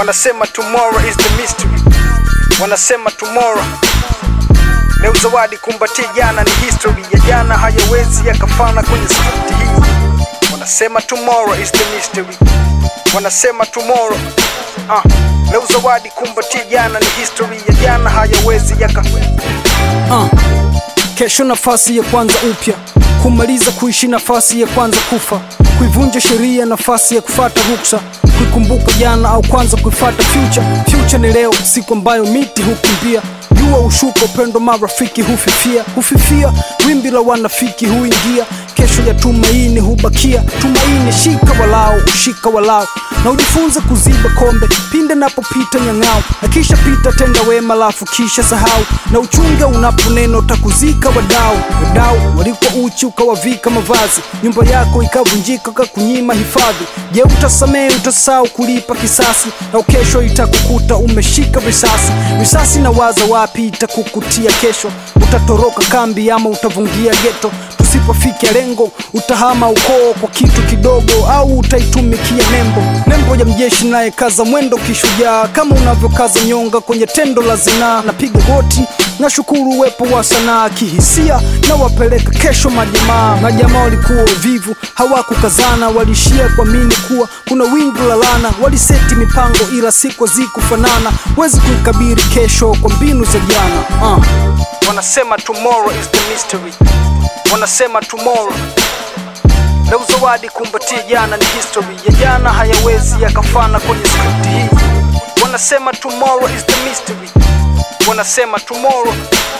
Wanasema tomorrow is the mystery, wanasema tomorrow leo zawadi kumbatia jana ni history ya jana hayawezi yakafana kwenye script hii. Wanasema tomorrow is the mystery, wanasema tomorrow ah, leo zawadi kumbatia jana ni history ya jana hayawezi yaka uh. Kesho nafasi ya kwanza upya, kumaliza kuishi nafasi ya kwanza kufa, kuivunja sheria nafasi ya kufata ruksa, kuikumbuka jana au kwanza kuifata future. Future ni leo, siku ambayo miti hukimbia jua ushuka, upendo marafiki hufifia, hufifia, wimbi la wanafiki huingia, kesho ya tumaini hubakia. Tumaini shika walao, ushika walao, na ujifunze kuziba kombe pinde napopita nyang'ao, akisha pita tenda wema, lafu kisha sahau, na uchunge unaponena utakuzika wadau. Wadau walikuwa uchi ukawavika mavazi, nyumba yako ikavunjika kakunyima hifadhi. Je, utasamehe? Utasahau kulipa kisasi, na kesho itakukuta umeshika risasi. Risasi na waza wapi itakukutia kesho, utatoroka kambi ama utavungia geto. Tusipofikia lengo, utahama ukoo kwa kitu kidogo, au utaitumikia nembo. Nembo ya mjeshi naye kaza mwendo kishujaa, kama unavyokaza nyonga kwenye tendo la zinaa. Napiga goti na shukuru uwepo wa sanaa kihisia, na wapeleka kesho majamaa. Majamaa walikuwa wavivu, hawakukazana, walishia kuamini kuwa kuna wingu la lana. Waliseti mipango ila siku hazikufanana, wezi kuikabiri kesho kwa mbinu za jana uh. Wanasema tomorrow is the mystery, wanasema tomorrow leo zawadi kumbatia jana ni history ya jana hayawezi yakafana kwenye script hii. Wanasema tomorrow is the mystery, wanasema tomorrow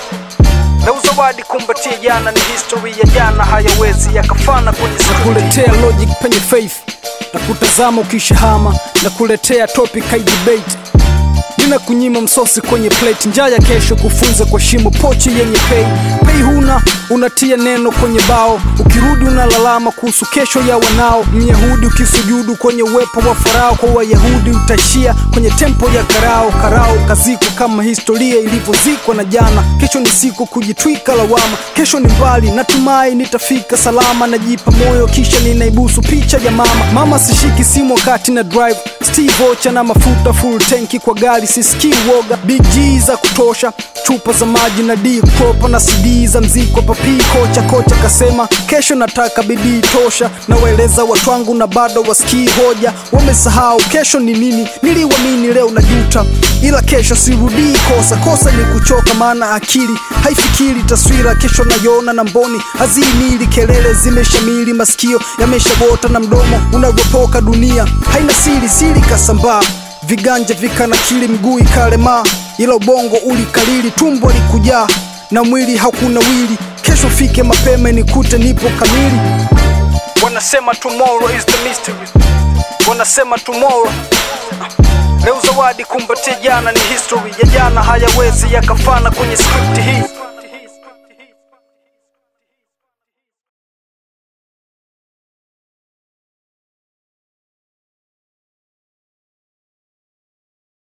leo zawadi kumbatia jana ni history ya jana hayawezi yakafana kwenye script hii. kuletea logic penye faith na kutazama ukishahama na kuletea topic hai debate nina kunyima msosi kwenye plate njaa ya kesho kufunza kwa shimo pochi yenye pei pei huna unatia neno kwenye bao ukirudi unalalama kuhusu kesho ya wanao myahudi ukisujudu kwenye uwepo wa farao kwa wayahudi utaishia kwenye tempo ya karao karao kaziko kama historia ilivyozikwa na jana kesho ni siku kujitwika lawama kesho ni mbali natumai nitafika salama najipa moyo kisha ninaibusu picha ya mama mama sishiki simu wakati na drive steve ocha na mafuta full tanki kwa gari sisikii woga big G za kutosha chupa za maji na d kopa na cd za mziko papi kocha kocha kasema kesho nataka bidii tosha na waeleza watu wangu na bado wasikii hoja wamesahau kesho ni nini niliwamini leo na juta ila kesho sirudii kosa kosa ni kuchoka maana akili haifikiri taswira kesho nayona na mboni hazimili kelele zimeshamili masikio yameshagota na mdomo unavyopoka dunia haina siri siri kasambaa viganja vikanakili mguu ikalemaa ila ubongo ulikalili tumbo likujaa na mwili hakuna wili kesho fike mapema nikute nipo kamili Wanasema tomorrow is the mystery, wanasema tomorrow leo zawadi kumbatia jana ni history ya jana hayawezi yakafana kwenye script hii.